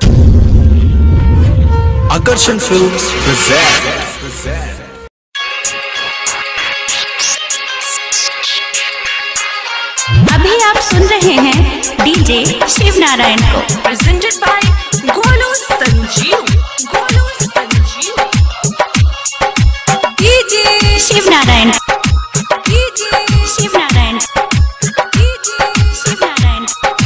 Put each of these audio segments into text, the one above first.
Akarshan Films present. अभी आप सुन रहे हैं डीजे शिव नारायण को presented by Golu Sanjeev. Golu Sanjeev. DJ Shiv Narayan DJ Shiv Narayan DJ Shiv Narayan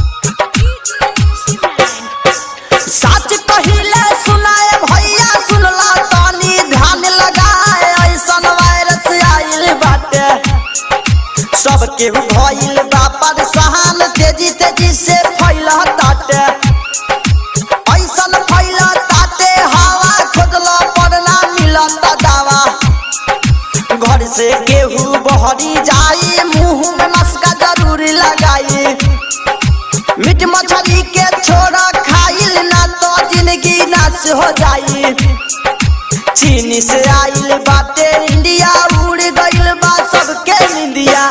Shiv Narayan सच कहिले सुनाए भैया सुनला तानी ध्यान लगाए ऐसन वायरस आइल बाटे सबके भइल बा परेशान तेजी तेजी से फैला ताटे ऐसन फैला ताटे हवा खोजला पर ना मिलत दावा घर से केहू बहरी जाई मुंह में मस्का जरूर लगाई मीट मछली के छोड़ा खाइल ना तो जिंदगी नाश हो जाई चीन से आइल बाटे इंडिया उड़ गइल बा सबके निंदिया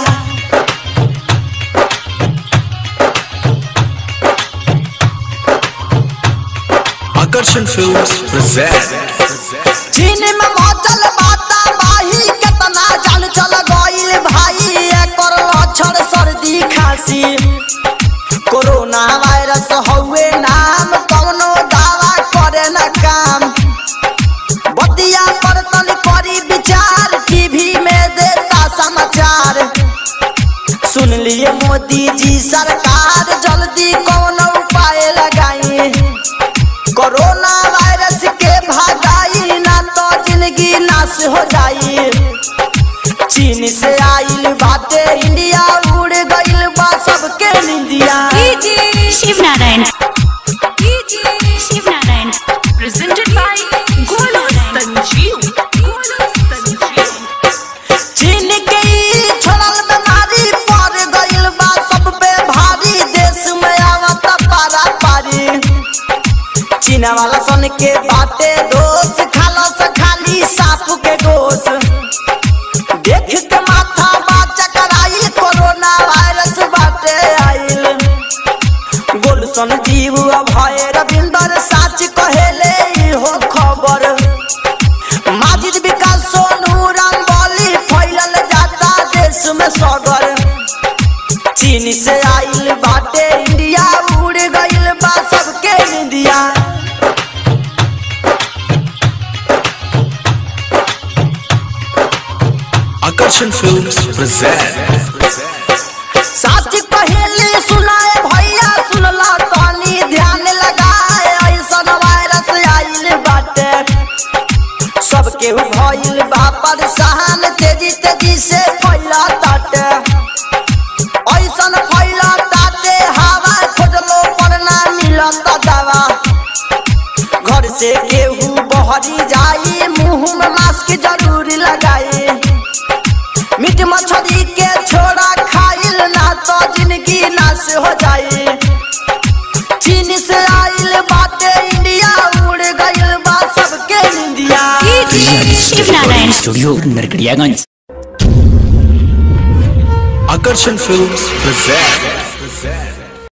Akarshan Films present. चीन में मचल बाता बाही केतना जान चल गइल भाई एकर लक्षण सर्दी खांसी कोरोना वायरस हउए नाम कौनो दावा करे न काम बतिया पर तन करी विचार टीवी में देता समाचार सुन लिए मोदी जी सरकार जल्दी कौन उपाय लगाई कोरोना वायरस के भागाई ना तो जिंदगी नाश हो जाई चीन से आइल बाटे इंडिया उड़ गइल बा सबके निंदिया DJ Shiv Narayan DJ Shiv Narayan presented by Golu Sanjeev. Golu Sanjeev. चीन के ई छोड़ल बीमारी पड़ गइल बा सब पे भारी देश में आवत पारा पारी चीन वाला सन के बाटे दोस्त खालो से खाली साप के गोश देख के माथा बाचा कराइल कोरोना वायरस बाटे आइल गोलसन जीव भय रविंदर साच कहेले इहो खबर माजिद विकास सोनू रंगोली फैलल जाता देश में सगर चीन से आइल बाटे इंडिया उड़ गइल बा सबके निंदिया Akarshan Films present. सच कहेली सुनाए भैया सुनला तानी ध्यान लगाए ऐसन वायरस आइल बाटे सबके भइल बा परेशान तेजी तेजी से फैला ताटे ऐसन फैला ताटे हवा खोजलो पर ना मिलत दवा घर से केहू बहरी जाई मुंह में मास्क जरूर लगाई मीट मछली के छोड़ा खाइल ना तो जिंदगी नाश हो जाई चीन से आइल बाटे इंडिया उड़ गइल बा सबके निंदिया Shiv Narayan studio Narkatiaganj Akarshan Films present.